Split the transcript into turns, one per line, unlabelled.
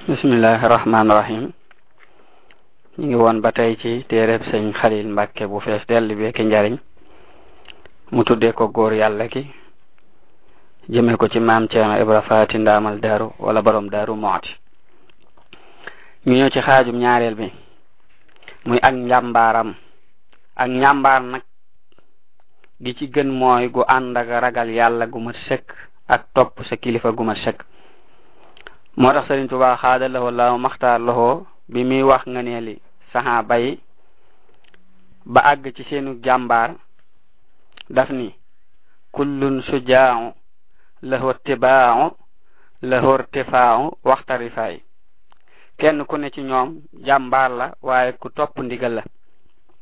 bismillahi rahmaani rahim ñu ngi woon ba tey ci téereb sëñ xalil mbàkke bu fees dell bi ki njariñ mu tuddee ko góor yàlla ki jëme ko ci maam ceerno ibra faati ndaamal daaru wala borom daaru mooti ñu ñëw ci xaajum ñaareel bi muy ak njàmbaaram ak njàmbaar nag gi ci gën mooy gu ànd ak ragal yàlla gu mat sëkk ak topp sa kilifa gu mat sëkk moo tax Sëriñ Tuubaa xaada lahoo laahu maxtaar lahoo bi muy wax nga ne li saxaaba yi ba àgg ci seenu jàmbaar daf ni kullun sujaau lahu tibaau lahu irtifaau waxta rifaay kenn ku ne ci ñoom jàmbaar la waaye ku topp ndigal la